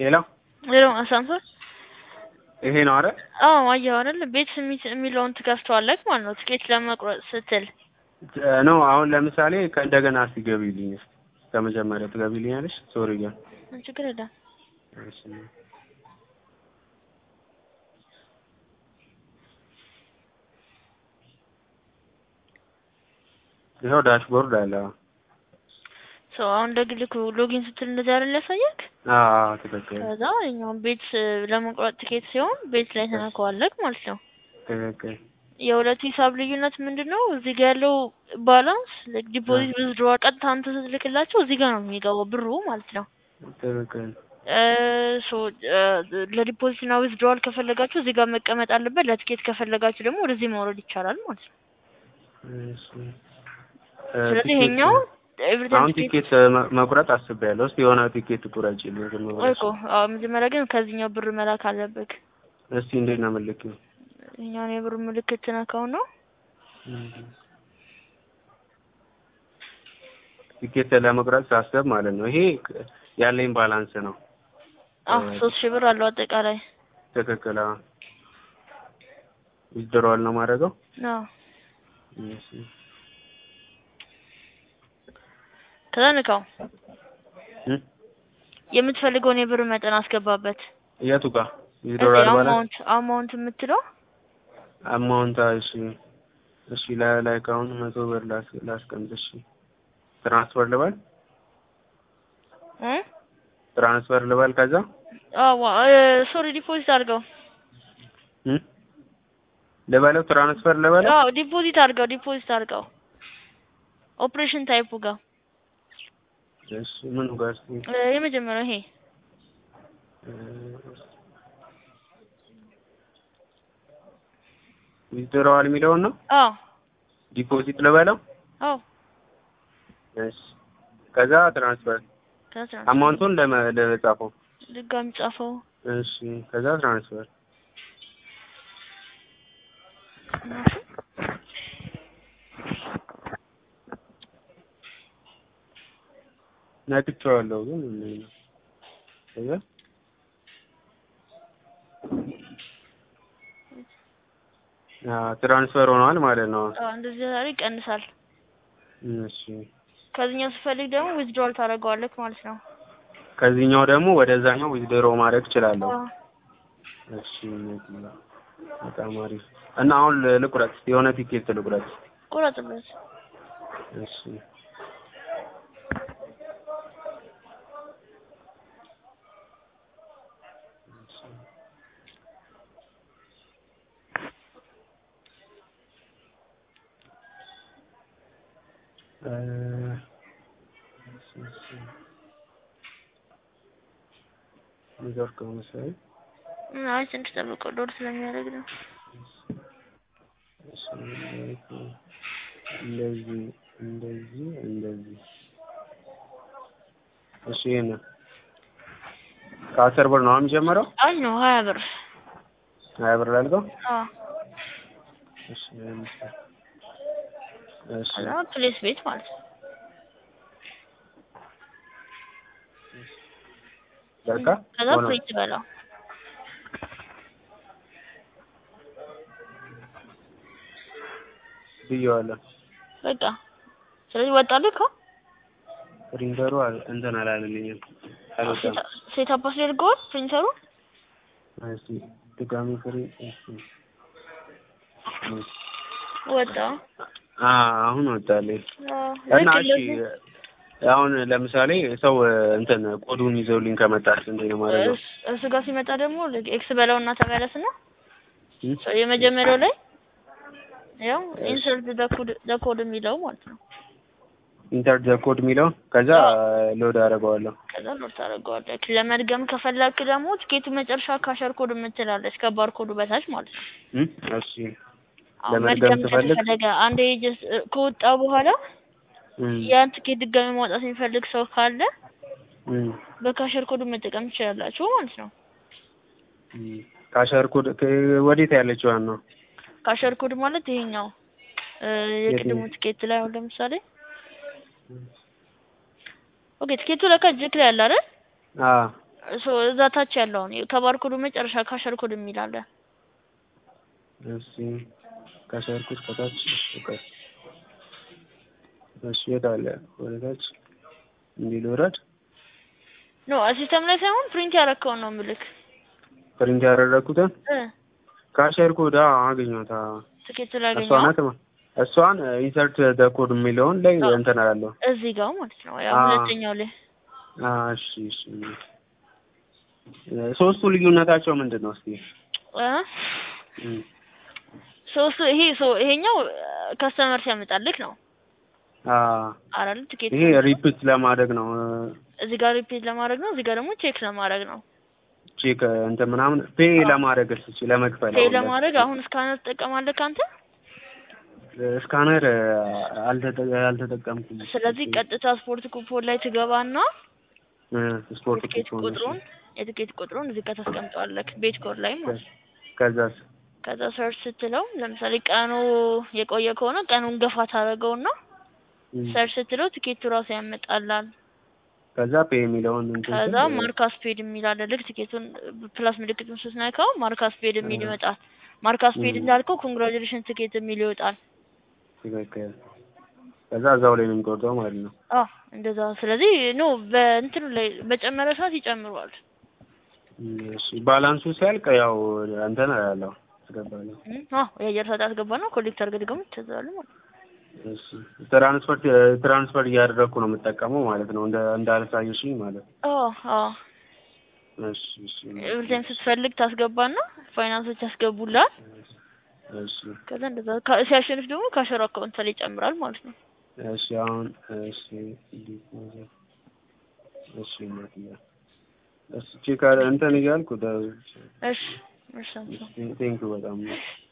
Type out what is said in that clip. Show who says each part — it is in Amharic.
Speaker 1: ሄሎ
Speaker 2: ሄሎ አሳንሶር
Speaker 1: ይሄ ነው አይደል?
Speaker 2: አዎ አየኸው አይደል? ቤት ስሚት የሚለውን ትከፍተዋለህ ማለት ነው። ትኬት ለመቁረጥ ስትል
Speaker 1: ነው አሁን ለምሳሌ ከእንደገና እስቲ ገቢልኝ እስቲ ከመጀመሪያ ትገቢልኛለሽ? ሶሪ ግን
Speaker 2: ችግር የለም።
Speaker 1: እሺ ይኸው ዳሽቦርድ አለ።
Speaker 2: ሰው አሁን ደግልክ ሎጊን ስትል እንደዚህ አይደል ያሳየክ?
Speaker 1: አዎ ትክክል
Speaker 2: ከዛ እኛውን ቤት ለመቁረጥ ትኬት ሲሆን ቤት ላይ ተነካዋለክ ማለት ነው።
Speaker 1: ትክክል
Speaker 2: የሁለት ሂሳብ ልዩነት ምንድን ነው? እዚህ ጋር ያለው ባላንስ ዲፖዚት ዊዝድሮዋል ቀጥታ አንተ ስትልክላቸው እዚህ ጋር ነው የሚገባው ብሩ ማለት ነው።
Speaker 1: ትክክል
Speaker 2: ሶ ለዲፖዚት እና ዊዝድሮዋል ከፈለጋችሁ እዚህ ጋር መቀመጥ አለበት። ለትኬት ከፈለጋችሁ ደግሞ ወደዚህ ማውረድ ይቻላል ማለት ነው።
Speaker 1: እሺ
Speaker 2: ስለዚህ ይሄኛው
Speaker 1: አሁን ቲኬት መ- መቁረጥ አስቤያለሁ። እስቲ የሆነ ቲኬት ቁረጭልኝ ዝም
Speaker 2: ቆይ
Speaker 1: ብለሽ።
Speaker 2: እኮ አዎ፣ መጀመሪያ ግን ከዚህኛው ብር መላክ አለብህ።
Speaker 1: እስቲ እንዴት ነው የምልኪው?
Speaker 2: ይሄኛውን የብር ምልክት ትነካው ነው።
Speaker 1: ቲኬት ለመቁረጥ ሳስብ ማለት ነው። ይሄ ያለኝ ባላንስ ነው።
Speaker 2: አዎ ሶስት ሺህ ብር አለው አጠቃላይ።
Speaker 1: ትክክል። አዎ ዊዝድሮዋል ነው ማድረገው።
Speaker 2: አዎ
Speaker 1: እሺ
Speaker 2: ከዛ ንካው።
Speaker 1: እ?
Speaker 2: የምትፈልገውን የብር መጠን አስገባበት።
Speaker 1: የቱ ጋር ዊዝድሮዋል ባላንስ
Speaker 2: አማውንት አማውንት የምትለው
Speaker 1: አማውንት እሺ እሺ ላይ ላይ ከአሁን መቶ ብር ላስ ላስቀምጥ እሺ ትራንስፈር ልበል
Speaker 2: እ
Speaker 1: ትራንስፈር ልበል ከዛ
Speaker 2: አዎ ሶሪ ዲፖዚት አድርገው።
Speaker 1: እ ልበለው ትራንስፈር ልበለው
Speaker 2: አዎ ዲፖዚት አድርገው ዲፖዚት አድርገው። ኦፕሬሽን ታይፑ ጋር
Speaker 1: እሺ ምኑ ጋር እስኪ
Speaker 2: እ የመጀመሪያው ይሄ
Speaker 1: ዊዝድሮዋል የሚለውን ነው
Speaker 2: አዎ
Speaker 1: ዲፖዚት ልበለው
Speaker 2: አዎ
Speaker 1: እሺ ከዛ ትራንስፈር
Speaker 2: ከዛ
Speaker 1: አማውንቱን ለመ ለጻፈው
Speaker 2: ድጋሚ ጻፈው።
Speaker 1: እሺ ከዛ ትራንስፈር ነክቼዋለሁ ግን ምንድን ነው ከዛ አዎ ትራንስፈር ሆኗል ማለት ነው
Speaker 2: አዎ እንደዚህ ዛሬ ይቀንሳል።
Speaker 1: እሺ
Speaker 2: ከዚህኛው ስፈልግ ደግሞ ዊዝድሮል ታደርገዋለህ ማለት ነው።
Speaker 1: ከዚህኛው ደግሞ ወደዛኛው ዊዝድሮ ማድረግ እችላለሁ
Speaker 2: አዎ
Speaker 1: እሺ በጣም አሪፍ እና አሁን ል- ልቁረጥ የሆነ ቲኬት ልቁረጥ
Speaker 2: ቁረጥበት።
Speaker 1: እሺ እ እሺ እሺ ኔትወርክ ነው መሰለኝ
Speaker 2: እ አይ ትንሽ ጠብቀው ሎድ ስለሚያደርግ ነው።
Speaker 1: እሺ እንደዚህ እንደዚህ እንደዚህ እሺ ይሄን ከአስር ብር ነው አሁን የሚጀምረው
Speaker 2: አይ ነው ሀያ ብር።
Speaker 1: ሀያ ብር ላድርገው
Speaker 2: አዎ
Speaker 1: እሺ ለምሳሌ እሺ
Speaker 2: ከዛ ፕሌስ ቤት ማለት ነው።
Speaker 1: በቃ
Speaker 2: ከዛ
Speaker 1: ሆነ
Speaker 2: ፕሪንት በለው።
Speaker 1: ብዬዋለሁ
Speaker 2: በቃ ስለዚህ ወጣልህ እኮ
Speaker 1: ፕሪንተሩ አል- እንትን አላለልኝም አልወጣም
Speaker 2: ሴት አፓስ ያድርገዋል ፕሪንተሩ።
Speaker 1: እስኪ ድጋሚ ፍሪ እሺ
Speaker 2: ወጣ።
Speaker 1: አ አሁን ወጣልኝ
Speaker 2: አዎ
Speaker 1: እና
Speaker 2: ልክ
Speaker 1: እሺ
Speaker 2: እንደዚህ
Speaker 1: አሁን ለምሳሌ ሰው እንትን ኮዱን ይዘውልኝ ከመጣች እንዴት ነው ማለት ነው?
Speaker 2: እስ- እሱ ጋር ሲመጣ ደግሞ ልክ ኤክስ በለውና ተመለስና
Speaker 1: እ?
Speaker 2: የመጀመሪያው ላይ ያው ኢንሰርት ዘ ኮድ የሚለው ማለት ነው።
Speaker 1: ኢንተር ዘ ኮድ የሚለው ከዛ ሎድ አደርገዋለሁ።
Speaker 2: ከዛ ሎድ ታደርገዋለህ። ለመድገም ከፈለክ ደግሞ ትኬቱ መጨረሻ ካሸር ኮድ የምትላለች ከባር ኮዱ በታች ማለት ነው።
Speaker 1: እ? እሺ
Speaker 2: አሁን
Speaker 1: ለመድገም
Speaker 2: መድገም
Speaker 1: ስፈልግ?
Speaker 2: ከተፈለገ አንዴ ጀስት ከወጣ በኋላ
Speaker 1: እ
Speaker 2: ያን ትኬት ድጋሚ ማውጣት የሚፈልግ ሰው ካለ
Speaker 1: እ
Speaker 2: በካሸር ኮዱ መጠቀም ትችላላችሁ ማለት ነው።
Speaker 1: እ ካሸር ኮድ ከ- ወዴት ያለችው ነው?
Speaker 2: ካሸር ኮድ ማለት ይሄኛው እ የቅድሙ ትኬት ላይ አሁን ለምሳሌ ኦኬ ትኬቱ ለካ እጅክ ላይ አለ አይደል?
Speaker 1: አ
Speaker 2: ሶ እዛ ታች ያለውን ከባርኮዱ መጨረሻ ካሸር ኮድ የሚል አለ።
Speaker 1: እሺ ከሰርኩት ከታች እሺ ቆይ እሺ የት አለ ወደ ታች እንዲህ ልውረድ
Speaker 2: ኖ ሲስተም ላይ ሳይሆን ፕሪንት ያረከውን ነው ምልክ
Speaker 1: ፕሪንት ያደረኩትን
Speaker 2: እ
Speaker 1: ካሸር ኮድ አገኘኋት አዎ።
Speaker 2: ትኬት ላይ
Speaker 1: እሷ
Speaker 2: ያገኘው
Speaker 1: ናት ማ- እሷን ኢንሰርት ደ ኮድ የሚለውን ላይ
Speaker 2: አዎ።
Speaker 1: እንትን አለው
Speaker 2: እዚህ ጋር ማለት ነው። ያው
Speaker 1: አዎ።
Speaker 2: ሁለተኛው ላይ
Speaker 1: እሺ እሺ ሶስቱ ልዩነታቸው ምንድን ነው እስኪ
Speaker 2: እ
Speaker 1: እም፣
Speaker 2: ሶስቱ ይሄ ሶ ይሄኛው ከስተመር ሲያመጣልክ ነው
Speaker 1: አ
Speaker 2: አይደል? ትኬት
Speaker 1: ይሄ ሪፒት ለማድረግ ነው
Speaker 2: እዚህ ጋር ሪፒት ለማድረግ ነው። እዚህ ጋር ደግሞ ቼክ ለማድረግ ነው።
Speaker 1: ቼክ እንትን ምናምን ፔ ለማድረግ እስኪ ለመክፈል
Speaker 2: ፔ
Speaker 1: አሁን
Speaker 2: ለማድረግ አሁን እስካነር ትጠቀማለህ አንተ።
Speaker 1: ስካነር አልተጠ- አልተጠቀምኩም።
Speaker 2: ስለዚህ ቀጥታ ስፖርት ኩፖን ላይ ትገባና
Speaker 1: እ፣ ስፖርት
Speaker 2: የትኬት
Speaker 1: ኩፖን
Speaker 2: ቁጥሩን የትኬት ቁጥሩን እዚህ ጋር ታስቀምጠዋለህ ቤት ኮድ ላይ ማለት ነው።
Speaker 1: ከዛስ
Speaker 2: ከዛ ሰርች ስትለው ለምሳሌ ቀኑ የቆየ ከሆነ ቀኑን ገፋ ታደርገውና
Speaker 1: እም፣
Speaker 2: ሰርች ስትለው ትኬቱ ራሱ ያመጣላል።
Speaker 1: ከዛ ፔ የሚለውን እንትን
Speaker 2: ከዛ
Speaker 1: ስል፣
Speaker 2: ማርካስ ፔድ የሚል አለ። ልክ ትኬቱን ፕላስ ምልክቱን ስትነካው ማርካስ ፔድ የሚል
Speaker 1: እ።
Speaker 2: ይመጣል። ማርካስ ፔድ
Speaker 1: እ።
Speaker 2: እንዳልከው ኮንግራጁሌሽን ትኬት የሚል ይወጣል።
Speaker 1: ትክክል። ከዛ እዛው ላይ ነው የሚቆርጠው ማለት ነው።
Speaker 2: አዎ እንደዛ። ስለዚህ ኖ በእንትኑ ላይ በጨመረ ሰዓት ይጨምረዋል።
Speaker 1: እም፣ እሺ ባላንሱ ሲያልቅ ያው እንትን ያለው አስገባለሁ።
Speaker 2: እም፣ አዎ የአየር ሰዓት ያስገባና ኮሌክት አድርገህ ደግሞ ትዘዋለህ ማለት ነው።
Speaker 1: እሺ ትራንስፈር ትራንስፈር እያደረግኩ ነው የምጠቀመው ማለት ነው። እንደ እንዳልሳየሽኝ ማለት ነው።
Speaker 2: አዎ አዎ
Speaker 1: እሺ እሺ
Speaker 2: ኤቭሪታይም ስትፈልግ ታስገባና ፋይናንሶች ያስገቡላል።
Speaker 1: እሺ
Speaker 2: ከዛ እንደዛ ካ- ሲያሸንፍ ደግሞ ካሸሩ አካውንት ላይ ይጨምራል ማለት ነው።
Speaker 1: እሺ አሁን እሺ ዲፖዚት እሺ እናትዬ እሺ ቼክ አረ እንትን እያልኩ ደ-
Speaker 2: እሺ እሺ አንተ
Speaker 1: ቴንኪው በጣም